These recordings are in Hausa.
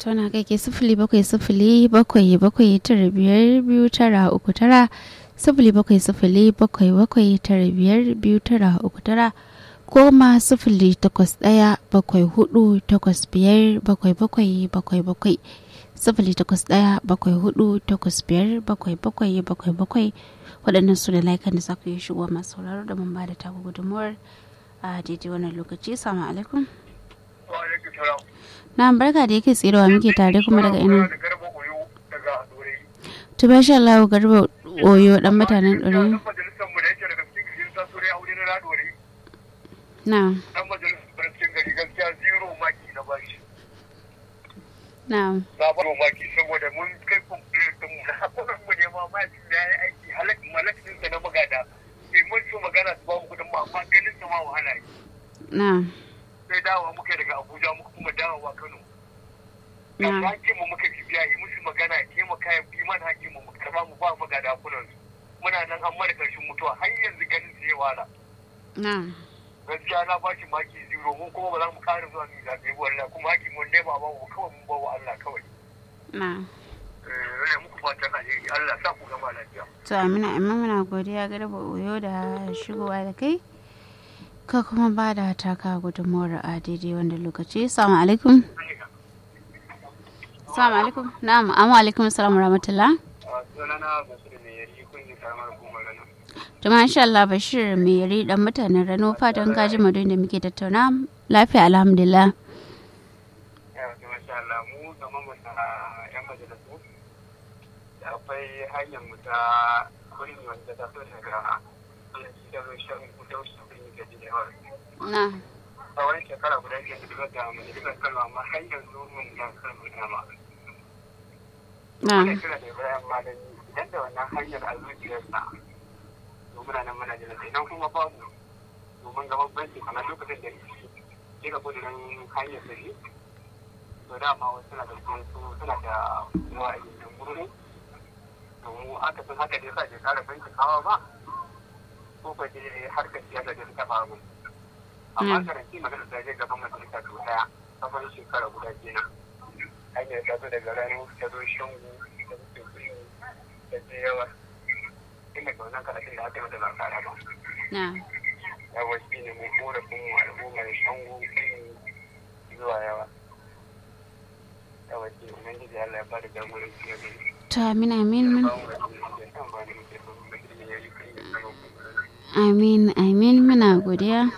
ta wani kai ke sifili bakwai sifili bakwai bakwai tara biyar biyu tara uku tara sifili bakwai sifili bakwai bakwai tara biyar biyu tara uku tara goma sifili takwas ɗaya bakwai hudu takwas biyar bakwai bakwai bakwai bakwai sifili takwas ɗaya bakwai hudu takwas biyar bakwai bakwai bakwai bakwai waɗannan su da laikan da za ku yi shigo masu sauraro da mun ba da taku gudunmuwar a daidai wannan lokaci salamu alaikum na barka da yake tsirowa muke tare kuma daga ina to ba sha Allah garba oyo dan mutanen ɗore na dan majalisar barcin gari gaskiya zero maki na bashi na na ba maki saboda mun kai complaint din mu na kuma mu ne ma ma da yayi aiki halak malakin sa na magada sai mun su magana su ba mu kudin ma amma ganin sa ma wahala yi na sai dawowa muka daga Abuja muka kuma dawowa Kano da na hakin mu muka biya yi musu magana ya taimaka ya bi mana hakin mu mu karba mu ba magada kunan su muna nan an mara karshen mutuwa har yanzu ganin su ya wala na gaskiya na ba shi maki zero mun kuma ba za mu ƙara zuwa mu zaɓe ba wallahi kuma hakin mun ne ba ba mu kawai mun ba wa Allah kawai na eh rage muku fatan alheri Allah sa ku gama lafiya to amina amma muna godiya garba oyo da shigowa da kai ka kuma ba da taka gudunmuwar a daidai wanda lokaci salamu alaikum salamu alaikum na'am amma alaikum salamu rahmatullah sunana Bashir mai yari kun yi karamar hukumar rana to masha Allah Bashir mai yari dan mutanen Rano fatan kaji madun da muke tattauna lafiya alhamdulillah ya wato masha Allah mu gaban mu ta yan majalisu da akwai hanyar mu ta kurin wanda ta so daga da zo shan kuta wasu kurin da ji da yawa na tsawon shekara guda biyar da duka da majalisar kalma amma har yanzu mun ya kalma dama na Wannan kira da Ibrahim Malami idan da wannan hanyar a zuciyarsa to muna nan muna jira idan kuma babu domin gaban banki kamar lokacin da ke ga kudurin hanyar da shi to dama wasu suna da su suna da yawa a yankin gurin to mu aka sun haka da yasa ke kara banki kawa ba ko ba dai harkar siyasa da suka ba mu amma Mm. karanci magana da zai gaban majalisa to daya kafin shekara guda kenan hanyar ta zo daga rano ta zo shangu ta zo tekuri ta je yawa inda ga wannan karatun da aka yi mata ba kara ba na yawa shi ne mu korafin mu al'ummar shangu zuwa yawa yawa shi ne nan gidi Allah ya bada jagoranci na gari to amin amin min ba mu da shi da ba ni muke so mu gidi ya yi kai da tsaro amin amin muna godiya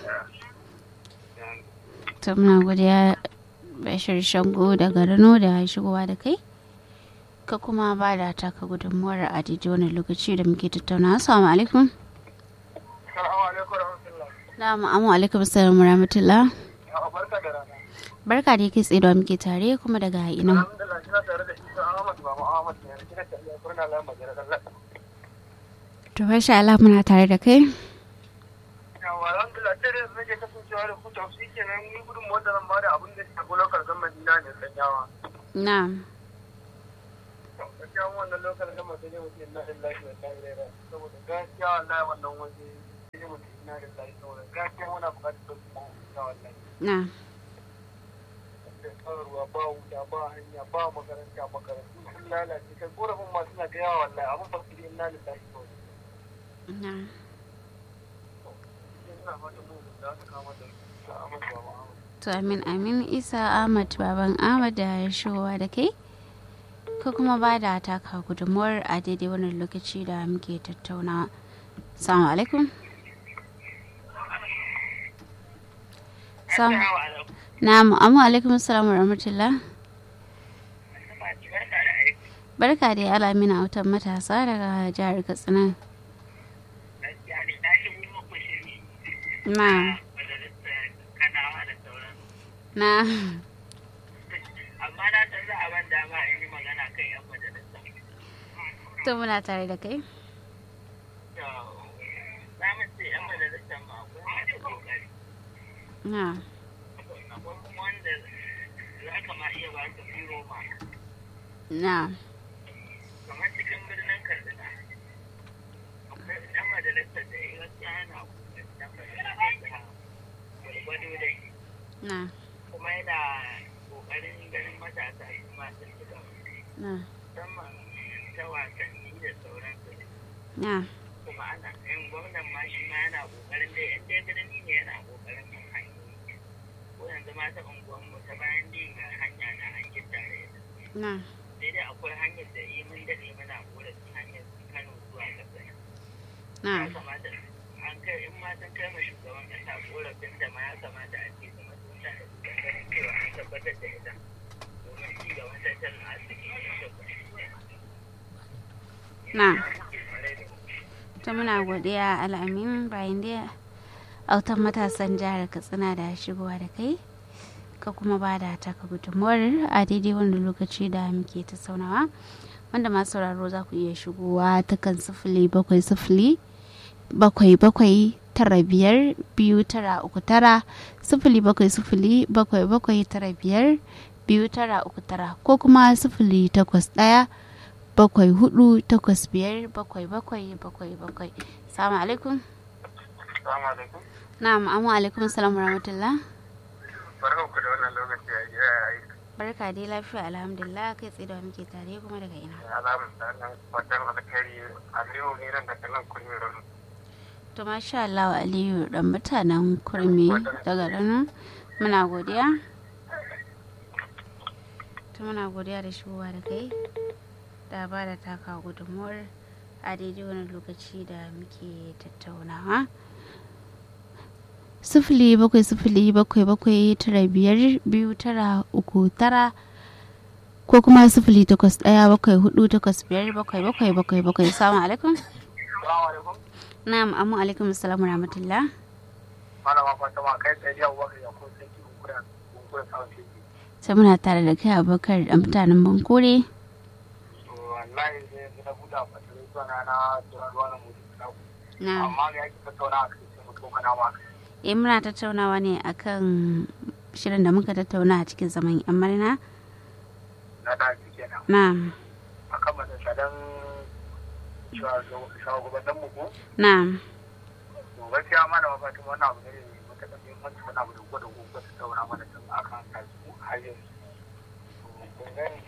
to muna godiya Bashir Shango daga Rano da shigowa da kai ka kuma ba da taka gudunmuwar a daidai wani lokaci da muke tattauna assalamu alaikum Assalamu alaikum warahmatullah na'am amma alaikum assalamu rahmatullah ya barka da rana barka da yake tsaye da muke tare kuma daga ina alhamdulillah kina tare da Isa Ahmad ba mu Ahmad ne kina tare da Kurna Lamba Jira Allah to masha Allah muna tare da kai yawa alhamdulillah sai da nake kasancewa da ku tausi kenan ni gudun wanda zan bada abin da shafi lokal government na ne sanyawa na'am gaskiya wannan lokal government sai mutum na da lafiya ta yi rera saboda gaskiya wallahi wannan waje sai mutum na da lafiya saboda gaskiya muna buƙatar sauki na gaskiya wallahi na'am da tsararwa ba wuta ba hanya ba makaranta makarantu sun lalace kai korafin ma suna da yawa wallahi abin ba su da ina da lafiya kawai na'am ina fata mu da aka kama da ta amince ba mu to amin amin isa ahmad baban ahmad da shigowa da kai ka kuma ba da taka gudunmuwar a daidai wannan lokaci da muke tattaunawa salamu alaikum Sam- na'am amma alaikum assalamu rahmatullah barka da alamina autan matasa daga jihar katsina na na amma na san za a ban dama in yi magana kan yan majalisa. to muna tare da kai Za mu ce yan majalisa ma akwai masu kokari. na Akwai kuma wanda za ka ma iya ba su biro ma. na Kamar cikin birnin Kaduna. Akwai yan majalisa da ya gaskiya yana kokarin yan majalisa gwargwado dai. na Kuma yana ƙoƙarin ganin matasa su ma sun ci gaba na musamman ta wasanni da sauransu na kuma ana yan gwamnan ma shi ma yana ƙoƙarin dai in dai birni ne yana ƙoƙarin yin hanyoyi ko yanzu ma ta unguwanmu ta bayan din ga hanya na an gittare na sai dai akwai hanyar da yi mun daɗe muna ƙorafin hanyar Kano zuwa Katsina na ya kamata an kai in ma sun kai ma shugaban kasa korafin da ma ya kamata a ce kuma sun sa da su ganin cewa an tabbatar da ita domin ci gaban tattalin arziki ne da kuɗi na ta muna godiya al'amin bayan da autan matasan jihar katsina da shigowa da kai ka kuma ba da taka gudunmuwar a daidai wanda lokaci da muke ta saunawa wanda masu sauraro za ku iya shigowa ta kan sifili bakwai sifili bakwai bakwai tara biyar biyu tara uku tara sifili bakwai sifili bakwai bakwai tara biyar biyu tara uku tara ko kuma sifili takwas ɗaya bakwai hudu takwas biyar bakwai bakwai bakwai bakwai salamu alaikum Assalamu alaikum. na'am amma alaikum salam wa rahmatullah Barkan ku da wannan lokaci a gida ya yi. barka dai lafiya alhamdulillah kai tsaye da muke tare kuma daga ina Alamun da nan fatan alkhairi Aliyu ne nan daga nan kurmi to masha Allah Aliyu dan mutanen kurmi daga nan muna godiya to muna godiya da shigowa da kai da ba da taka gudunmuwar a daidai wani lokaci da muke tattaunawa sifili bakwai sifili bakwai bakwai tara biyar biyu tara uku tara ko kuma sifili takwas ɗaya bakwai hudu takwas biyar bakwai bakwai bakwai bakwai salamu alaikum Assalamu alaikum. na'am amma alaikum assalamu rahmatullah Malama Fatima kai tsaye yau waka ya kun sai ki kunkura kunkura samun shi. sai muna tare da kai abokar da mutanen bankore To wallahi sai na buɗa fatarai zuwa na na turan ruwa na mutu na ku. na Amma ga yake tattauna a kai sai mutu kana ma. eh muna tattaunawa ne akan shirin da muka tattauna a cikin zaman yan marina Na da shi kenan. na Akan matsalan shugabannin mu ko. na To gaskiya malama Fatima wannan abu ne mai matuƙar muhimmanci wani abu da gwada gwada tattauna mana tun akan kasu har yanzu. To kun gani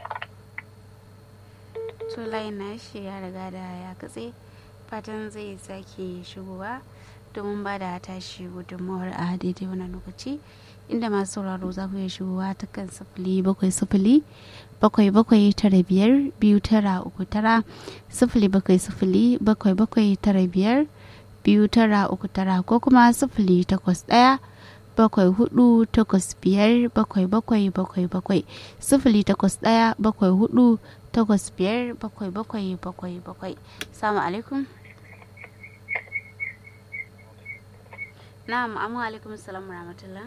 to layin nashi ya riga da ya katse fatan zai sake shigowa domin ba da tashi gudunmawar a daidai wannan lokaci inda masu sauraro za ku iya shigowa ta kan sifili bakwai sifili bakwai bakwai tara biyar biyu tara uku tara sifili bakwai sifili bakwai bakwai tara biyar biyu tara uku tara ko kuma sifili takwas ɗaya bakwai hudu takwas biyar bakwai bakwai bakwai bakwai sifili takwas ɗaya bakwai hudu takwas biyar bakwai bakwai bakwai bakwai salamu alaikum na'am amma alaikum salam rahmatullah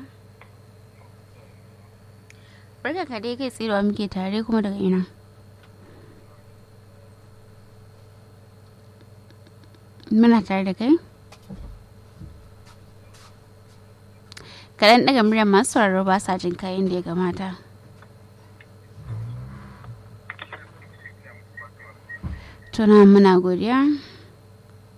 barka ka dai kai tsirowa muke tare kuma daga ina muna tare da kai kaɗan daga muryar masu sauraro ba sa jin kayan da ya gamata tuna muna godiya